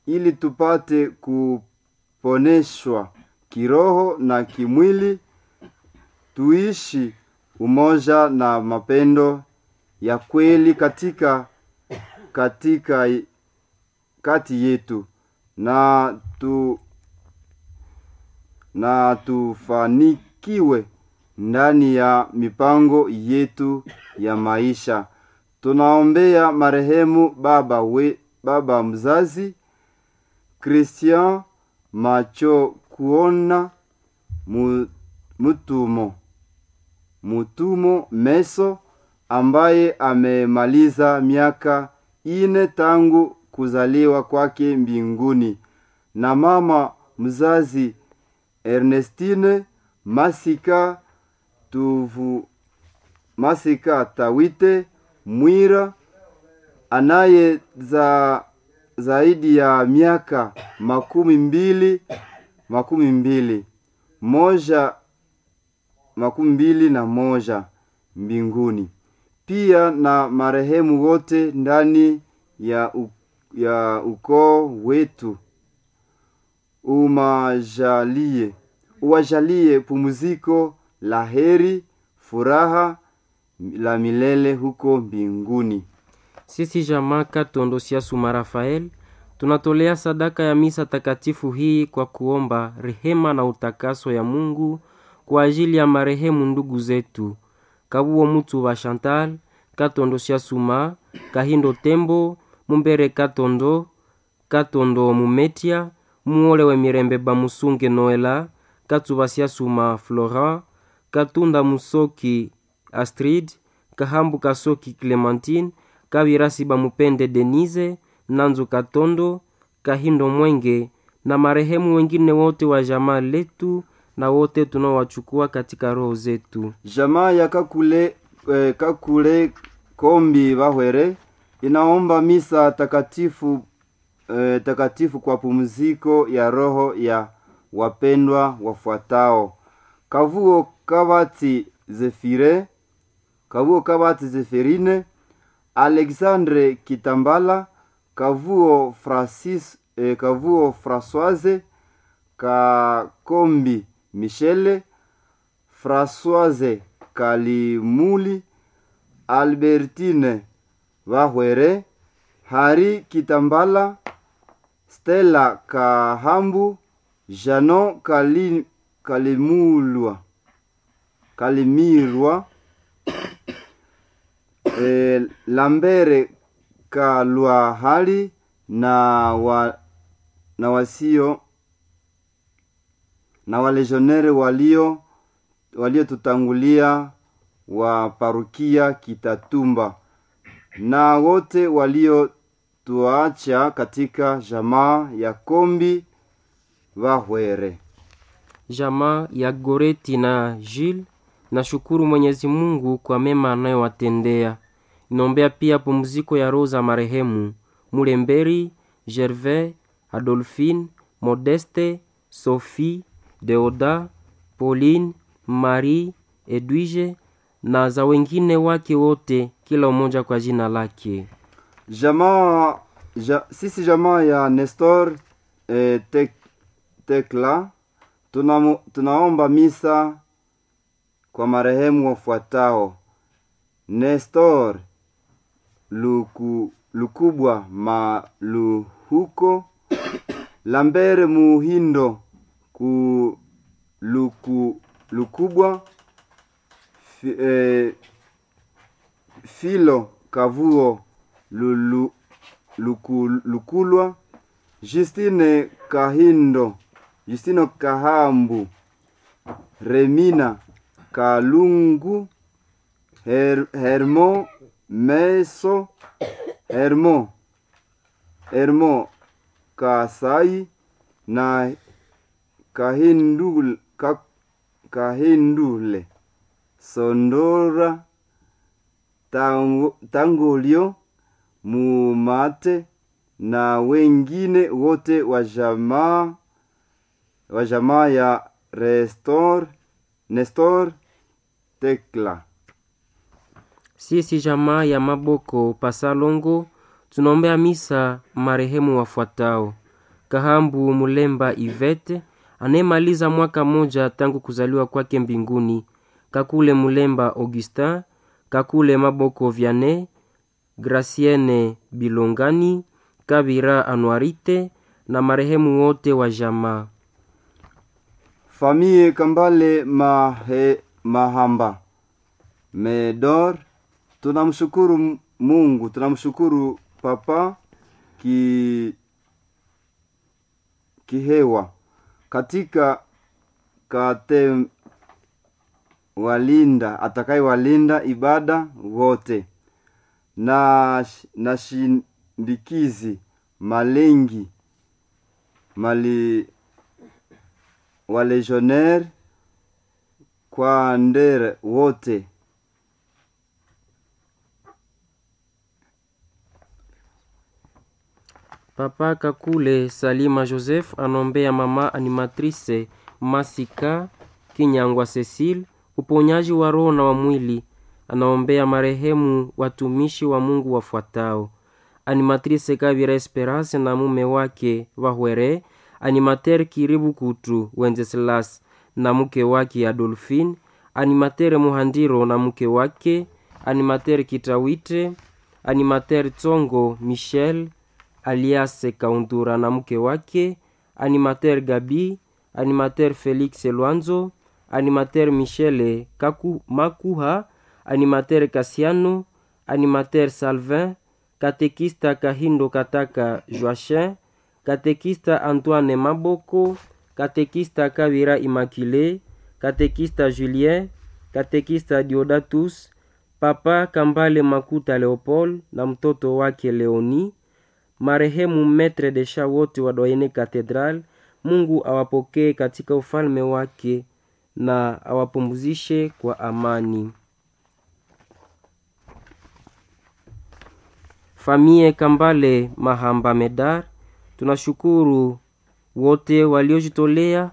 ili tupate kuponeshwa kiroho na kimwili, tuishi umoja na mapendo ya kweli katika katika kati yetu na tu na tufanikiwe ndani ya mipango yetu ya maisha. Tunaombea marehemu baba we, baba mzazi Christian Macho kuona mu, mutumo mutumo Meso ambaye amemaliza miaka ine tangu kuzaliwa kwake mbinguni na mama mzazi Ernestine Masika tuvu Masika Tawite Mwira anaye za zaidi ya miaka makumi mbili makumi mbili moja makumi mbili na moja mbinguni, pia na marehemu wote ndani ya, u, ya ukoo wetu umajalie uwajalie pumziko la heri, furaha la milele huko mbinguni. Sisi jamaa Katondo Siasuma Rafael tunatolea sadaka ya misa takatifu hii kwa kuomba rehema na utakaso ya Mungu kwa ajili ya marehemu ndugu zetu Kabuo Mutu wa Chantal Katondo Siasuma, Kahindo Tembo, Mumbere Katondo, Katondo Mumetia, Muole we Mirembe Bamusunge Noela, Katuba Siasuma Florent, Katunda Musoki Astrid, Kahambu Kasoki Clementine, Kabirasi Bamupende Denise, Nanzu Katondo, Kahindo Mwenge na marehemu wengine wote wa jamaa letu na wote tunaowachukua katika roho zetu. Jamaa ya Kakule, eh, Kakule Kombi Bahwere inaomba misa takatifu eh, takatifu kwa pumziko ya roho ya wapendwa wafuatao: Kavuo Kabati Zefire, Kavuo Kabati Zeferine, Alexandre Kitambala, Kavuo Francis, eh, Kavuo Françoise, Kakombi Michele, Françoise Kalimuli, Albertine Bahwere, Hari Kitambala, Stella Kahambu, Janon Kali, Kalimulwa, Kalimirwa, e, Lambere Kalwahali na wa, na wasio na walejonere walio waliotutangulia wa parukia Kitatumba na wote waliotuacha katika jamaa ya Kombi Bahwere. Jamaa ya Goreti na Jules nashukuru Mwenyezi Mungu kwa mema anayowatendea. Inaombea pia pumziko ya roho za marehemu Mulemberi, Gervais, Adolphine, Modeste, Sophie, Deoda, Pauline, Marie, Edwige na za wengine wake wote, kila mmoja kwa jina lake. Jamaa ja, sisi jamaa ya Nestor eh, tek, Tekla tuna, tunaomba misa kwa marehemu wafuatao: Nestor Luku, Lukubwa Maluhuko, Lambere Muhindo ku Luku, Lukubwa fi, eh, Filo Kavuo Lulu, Luku, Lukulwa, Justine Kahindo, Justino Kahambu, Remina Kalungu, Her, Hermo Meso, Hermo, Hermo Kasai na Kahindul, ka, Kahindule Sondora tango, Tangolio Mumate na wengine wote wa jamaa wa jamaa ya Restor, Nestor Tekla. Sisi jamaa ya Maboko Pasalongo tunaombea misa marehemu wafuatao: Kahambu Mulemba Ivete anayemaliza mwaka moja tangu kuzaliwa kwake mbinguni, Kakule Mulemba Augustin, Kakule Maboko Vianney, Gracienne Bilongani, Kabira Anuarite na marehemu wote wa jamaa. Famille Kambale Mahe, Mahamba Medor, tunamshukuru Mungu, tunamshukuru Papa ki kihewa katika kate walinda atakaye walinda ibada wote na, na shindikizi malengi mali walegionnaire kwa ndere wote Papa Kakule Salima Joseph anombea mama animatrice Masika Kinyangwa Cecile uponyaji wa roho na wa mwili. Anaombea marehemu watumishi wa Mungu wafuatao: animatrice Kavira Esperance na mume wake Wahwere, animateur Kiribu Kutu Wenceslas na mke wake Adolphine, animateur Muhandiro na mke wake, animateur Kitawite, animateur Tsongo Michel alias Kaundura na mke wake, animateur Gabi, animateur Felix Lwanzo, animateur Michele Kaku, Makuha, animateur Kasiano, animateur Salvin, katekista Kahindo Kataka Joachin, katekista Antoine Maboko, katekista Kavira Immaculée, katekista Julien, katekista Diodatus, papa Kambale Makuta Leopold na mtoto wake Leoni, marehemu metre de sha wote wa Doyene Cathedral. Mungu awapokee katika ufalme wake na awapumzishe kwa amani. Famie Kambale Mahamba Medar, tunashukuru wote waliojitolea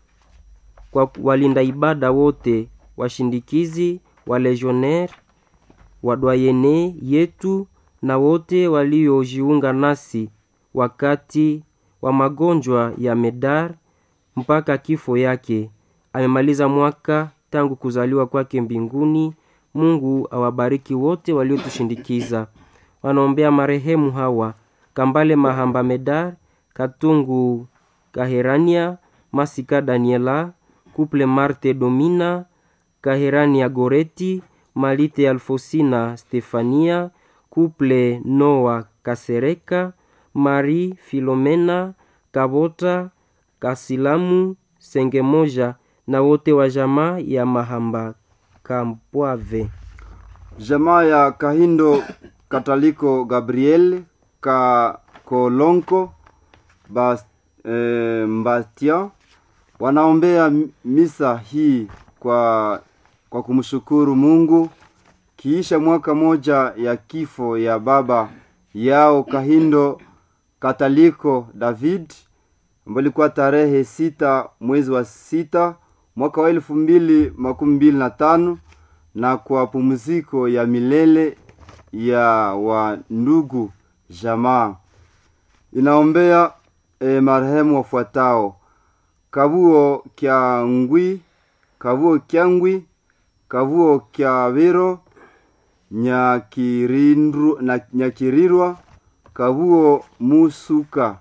kwa walinda ibada wote, washindikizi, walegionnaire, wadwayene yetu na wote waliojiunga nasi wakati wa magonjwa ya Medar mpaka kifo yake. Amemaliza mwaka tangu kuzaliwa kwake mbinguni. Mungu awabariki wote waliotushindikiza. Wanaombea marehemu hawa: Kambale Mahamba Medar, Katungu Kaherania, Masika Daniela, Kuple Marte Domina, Kaherania Goreti, Malite Alfosina Stefania, Kuple Noa Kasereka, Mari Filomena Kabota Kasilamu Sengemoja na wote wa jamaa ya Mahamba Kampwave. jamaa ya Kahindo Kataliko Gabriel ka Kolonko Bas, e, Mbastia wanaombea misa hii kwa kwa kumshukuru Mungu kiisha mwaka moja ya kifo ya baba yao Kahindo Kataliko David ambayo ilikuwa tarehe sita mwezi wa sita mwaka wa elfu mbili makumi mbili na tano na kwa pumziko ya milele ya wa ndugu jamaa inaombea e, marehemu wafuatao kavuo kya ngwi kavuo kyangwi kavuo kya viro nyakirindu na nyakirirwa kavuo musuka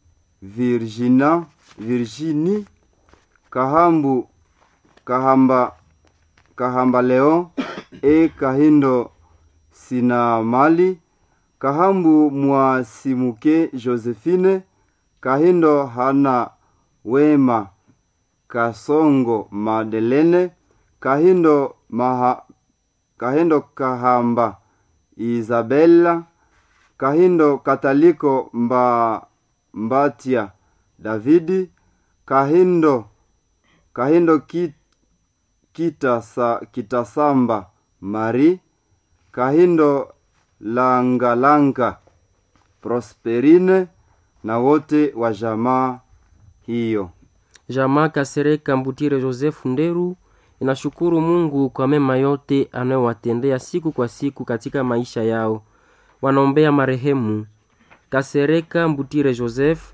virgina virgini kahambu kahamba kahamba leo e kahindo sina mali kahambu mwasimuke josephine kahindo hana wema kasongo madelene kahindo maha kahindo kahamba isabella kahindo kataliko mba mbatia davidi kahindo kahindo ki, kitasa, kitasamba mari kahindo langalanga prosperine na wote wa jamaa hiyo Jamaa Kasereka Mbutire Joseph Nderu inashukuru Mungu kwa mema yote anayowatendea siku kwa siku katika maisha yao. Wanaombea marehemu Kasereka Mbutire Joseph,